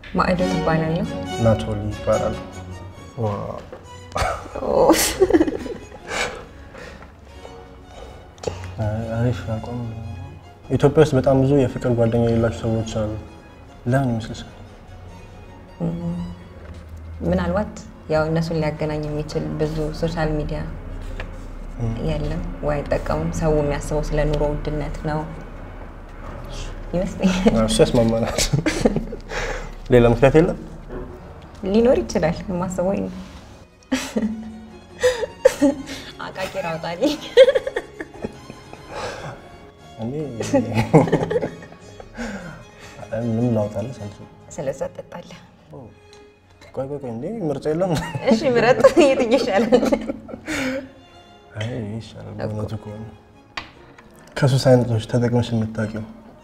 ማዕዶት እባላለሁ። ናቶሊ ይባላል። አሪፍ አቋም። ኢትዮጵያ ውስጥ በጣም ብዙ የፍቅር ጓደኛ የሌላቸው ሰዎች አሉ። ለምን ይመስልሻል? ምናልባት ያው እነሱን ሊያገናኝ የሚችል ብዙ ሶሻል ሚዲያ የለም ወይ አይጠቀሙም። ሰው የሚያስበው ስለ ኑሮ ውድነት ነው ይመስለኛል። እሱ ያስማማናል። ሌላ ምክንያት የለም። ሊኖር ይችላል የማስበው ወይ ነው። አቃቂር አውጣልኝ። እኔ ምንም ላውጣልሽ አልችልም። ስለዛ ጠጣለህ። ቆይ ቆይ ቆይ፣ እንዴ ምርጫ የለም? እሺ ምረጥ። የትኛው ይሻላል? አይ ይሻላል። በእውነቱ ከሆነ ከሱስ አይነቶች ተጠቅመሽ የምታውቂው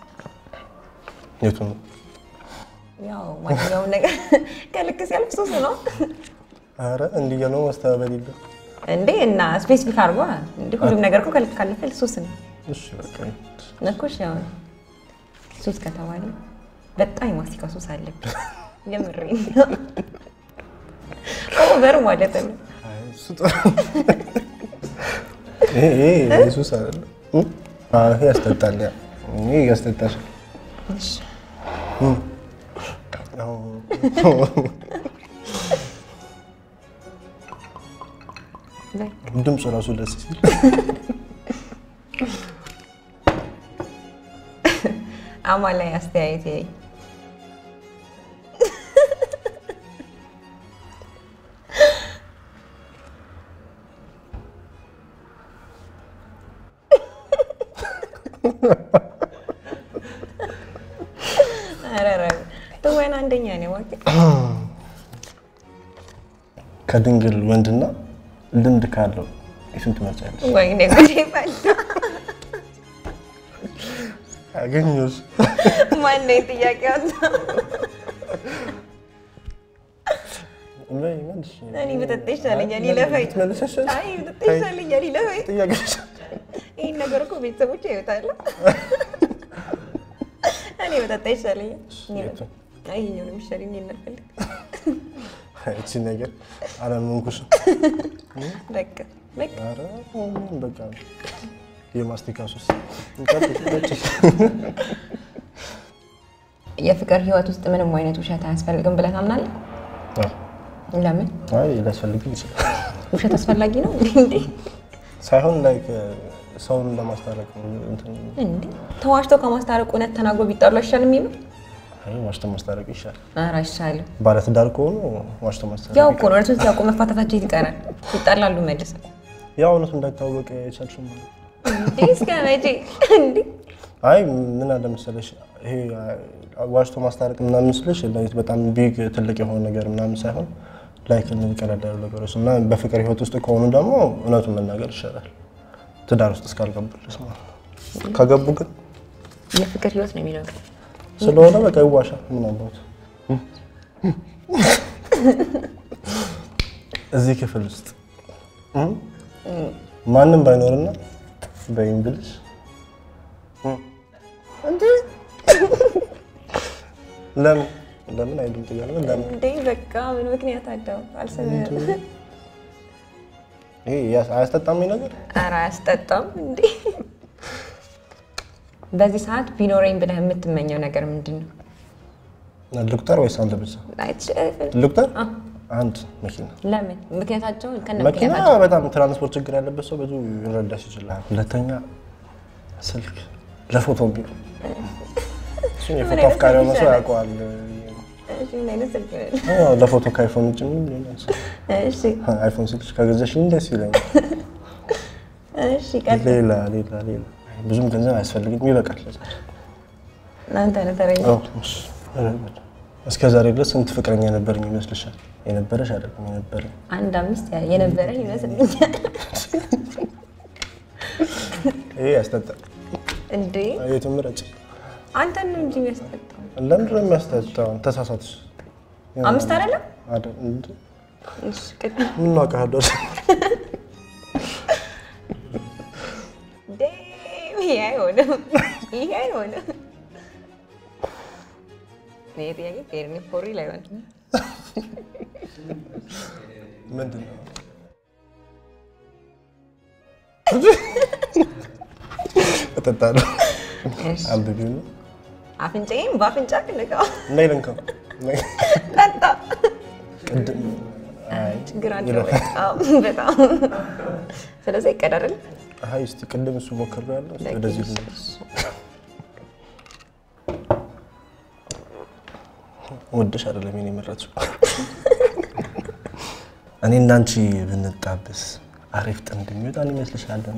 የቱ ነው? ያው ማንኛውም ነገር ከልክ ሲያልፍ ሱስ ነው አረ እንዲህ ነው ማስተባበል የለም። እንዴ እና ስፔሲፊክ አድርጓ እንዴ ሁሉም ነገር እኮ ከልክ ካለፈ ሱስ ነው እሺ በቃ ነኮሽ ያው ሱስ ከተባለ በጣም የማስቲካ ሱስ አለብኝ። የምሬን ነው። ኦቨር ማለት ነው። አይ እሱ ጥሩ ይሄ ይሄ ሱስ አይደለም። አዎ ይሄ ያስጠጣል። ያ ይሄ ያስጠጣል። እሺ አዎ ላይ ድምፁ ራሱ ደስ ሲል አማ ላይ አስተያየት ያይ ኧረ ትወና አንደኛ ነው እባክህ። ከድንግል ወንድና ልምድ ካለው የቱን ትመርጫለሽ? ወይኔ ጉዴ ፈላ። አገኘሁሽ። ማነው ጥያቄ ያወጣው? በይ መልሽ። እኔ ብጠጣ ይሻለኛል ይለፈኝ። ብትመልሰሽ? አይ ብጠጣ ይሻለኛል ይለፈኝ። ጥያቄሽ ይህን ነገር እኮ ቤተሰቦች ያዩታል። እኔ በጠጣ ይሻለኛል። የቱን? አይ ይኸኛው ነው የሚሻለኝ። እኔ እናፈልግ እቺ ነገር አላመንኩሽም። በቃ በቃ ኧረ በቃ የማስቲካ ሱስ ቀጥይ፣ ቀጥይ። የፍቅር ህይወት ውስጥ ምንም አይነት ውሸት አያስፈልግም ብለህ ታምናለህ? አዎ። ለምን? አይ ሊያስፈልግም ይችላል ውሸት አስፈላጊ ነው እንዴ? ሳይሆን ላይክ ሰውን ለማስታረቅ ነው እንትን እንዴ ተዋሽቶ ከማስታረቅ እውነት ተናግሮ ቢጣሉ አይሻልም? ይሉ አይ ዋሽቶ ማስታረቅ ይሻላል። ኧረ አይሻልም። ባለትዳር ከሆኑ ዋሽቶ ማስታረቅ ያው እኮ ነው እውነቱን ሲያውቁ መፋታታቸው ይቀራል። ይጣላሉ መልሰው። ያው እውነቱ እንዳይታወቅ የቻልሽው ማለት ነው። እንዴ እስከ መቼ እንዴ? አይ ምን አለ መሰለሽ ይሄ ዋሽቶ ማስታረቅ ምናምን ስልሽ ላይክ በጣም ቢግ ትልቅ የሆነ ነገር ምናምን ሳይሆን ላይክ እነዚህ ቀለል ያሉ ነገሮች እና በፍቅር ህይወት ውስጥ ከሆኑ ደግሞ እውነቱን መናገር ይሻላል። ትዳር ውስጥ እስካልገቡ ድረስ ማለት ነው። ከገቡ ግን የፍቅር ህይወት ነው የሚለው ስለሆነ በቃ ይዋሻል። ምን አባት እዚህ ክፍል ውስጥ ማንም ባይኖርና በእንግሊዝ ለምን ለምን አይሉም ጥያቄ ነው። ለምን እንዴ በቃ ምን ምክንያት አለው? አልሰማህም? ይሄ ያስ- አያስጠጣም ይሄ ነገር ኧረ አያስጠጣም እንዴ። በዚህ ሰዓት ቢኖረኝ ብለህ የምትመኘው ነገር ምንድን ነው? ልቁጠር ወይስ አንተ ብቻ አይትችልም። ልቁጠር? አንድ መኪና ለምን? ምክንያታቸውን ከነ መኪና ምክንያታቸው በጣም ትራንስፖርት ችግር ያለበት ሰው ብዙ ይረዳሽ ይችላል። ሁለተኛ ስልክ ለፎቶ ቢሮ እሱን የፎቶ አይነት አፍቃሪ ስልክ የሆነ ሰው ይሻላል? ያውቀዋል። እሺ፣ ምን አይነት ስልክ ነው? አዎ፣ ለፎቶ ከአይፎን ውጭ ምን ሊሆን ይችላል? እሺ አይፎን ስልክ ከገዛሽኝ ደስ ይለኛል። እሺ፣ ቀጥል። ሌላ ሌላ ሌላ ብዙም ገንዘብ አያስፈልግም፣ ይበቃል። ለዛሬ። እናንተ ነው ተረኛ። አዎ፣ እሺ። እስከ ዛሬ ድረስ ስንት ፍቅረኛ የነበረኝ ይመስልሻል? የነበረሽ አይደለም የነበረኝ። አንድ አምስት ያ- የነበረ ይመስልኛል። ይሄ ያስጠጣል። እንዴ የቱን ምረጭ? አንተን ነው እንጂ የሚያስጠጣው። ለምንድን ነው የሚያስጠጣው? ተሳሳትሽ። አምስት አይደለም? አይደል? እንደ እሺ፣ ቀጥል። ምን አውቃለሁ? ዴም፣ ይሄ አይሆንም፣ ይሄ አይሆንም። ይሄ ጥያቄ ከኤርሚ ፎሪ ላይ ሆን ምንድን ነው እጠጣለሁ። አንብቢው ነው አፍንጫዬም በአፍንጫ ልቀው እና ይለንከው ጠጣ። ቅድም አይ ችግር አለው በጣም በጣም። ስለዚህ ይቀዳል። አይ እስቲ ቅድም እሱ ሞከር ያለው ወደዚህ ነው ወደሽ አይደለም የኔ የመረጥሽው። እኔ እንዳንቺ ብንጣብስ አሪፍ ጥንድ የሚወጣን ይመስልሻል? ነው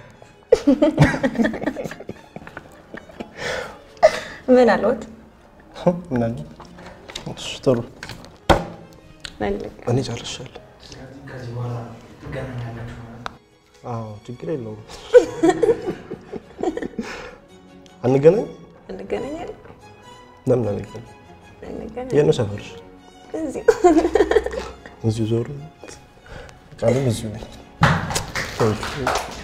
ምን አልወት ምናምን እሺ፣ ጥሩ መልክ እኔ ጨርሻለሁ። አዎ ችግር የለውም። አንገናኝ? እንገናኛለን ለምን አንገናኝ? እንገናኝ የት ነው ሰፈርሽ? እዚሁ እዚሁ ዞር ቃልም እዚሁ ነኝ።